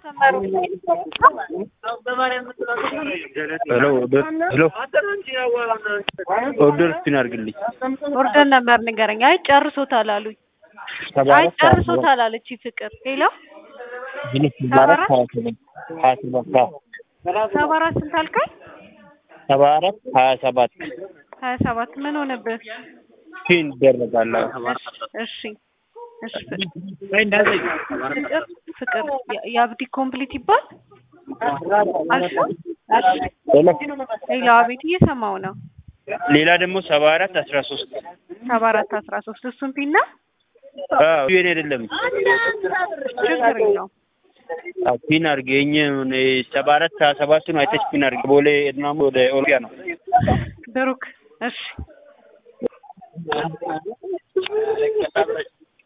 ሄሎ ሄሎ ኦርደር ስፒን አድርግልኝ። ኦርደር ነበር ንገረኝ። አይ ጨርሶታል አሉኝ። ሰባ አይ አራት ሀያ ሰባት ጨርሶታል አለች ፍቅር። ሌላ ሰባ አራት ሀያ ሰባት ሀያ ሰባት አዎ። ሰባ አራት ስንት አልከኝ? ሰባ አራት ሀያ ሰባት ሀያ ሰባት ምን ሆነብህ? ስፒን ይደረጋል። እሺ እሺ ፍቅር ፍቅር ፍቅር የ- የአብዲ ኮምፕሊት ይባል አልሽው? እሺ ሄሎ ሌላ አቤት እየሰማው ነው። ሌላ ደግሞ ሰባ አራት አስራ ሶስት ሰባ አራት አስራ ሶስት እሱን ፒና አዎ የኔ አይደለም ችግር የለውም። አዎ ፒን አድርግ የእኛ ሰባ አራት ሀያ ሰባቱን አይተሽ ፒን አድርግ። ቦሌ ኤድናሞ ወደ ኦሎምፒያ ነው። ብሩክ እሺ